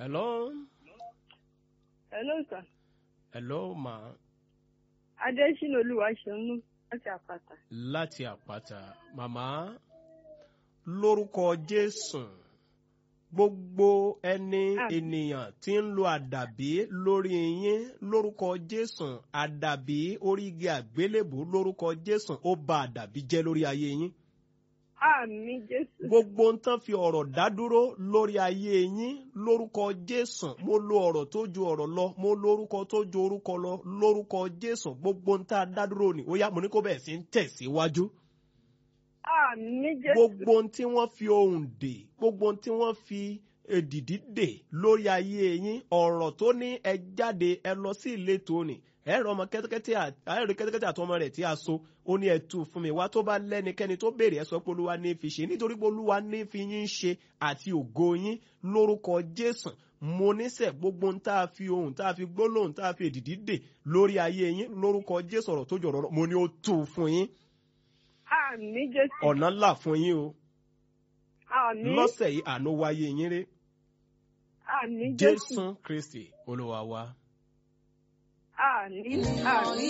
hello Hello sir. hello ma Adésínà Olúwaṣeun láti àpáta. láti àpáta màmá lórúkọ jésù gbogbo ẹni Àmín. ènìyàn tí ń lo àdàbí lórí yín lórúkọ jésù àdàbí orígi àgbélébù lórúkọ jésù ó ba àdàbí jẹ́ lórí ayé yín Àmì Jésù. gbogbo ń tán fi ọ̀rọ̀ dádúró lórí ayé yín lórúkọ jésù mo lo ọ̀rọ̀ tó ju ọ̀rọ̀ lọ mo lo orúkọ tó ju orúkọ lọ lórúkọ jésù gbogbo ń tá a dádúró ni ó yá mo ní kó bẹ̀rẹ̀ sí ń tẹ̀síwájú Àmì Jésù. gbogbo ohun tí wọ́n fi ohùn dè gbogbo ohun tí wọ́n fi èdìdí dè lórí ayé yín ọ̀rọ̀ tó ní ẹ jáde ẹ lọ sí ìletò ni ẹ rọ ọmọ kẹ́tẹ́kẹ́tẹ́ à- ẹ rí kẹ́tẹ́kẹ́tẹ́ àtọmọ rẹ̀ tí a so ó ní ẹ tú fún mi wá tó bá lẹ́nikẹ́ni tó béèrè ẹ sọ pé olúwa ní fi ṣe nítorí pé olúwa ní fi yín ṣe àti ògo yín lórúkọ jésù mo níṣẹ́ gbogbo ohun tá a fi ohùn tá a fi gbólóhùn tá a fi èdìdí dè lórí ayé yín lórúkọ jésù ọ̀rọ̀ tó jọ̀rọ̀ lọ mo ní ó tú fún yín Àmì Jésù. ọ̀nà ńlá fún yín o Àmì. lọ́sẹ̀ yìí àánú wáyé yín rí Àmì Jésù. jésù kristi olúwa wa. Àmì. Àmì.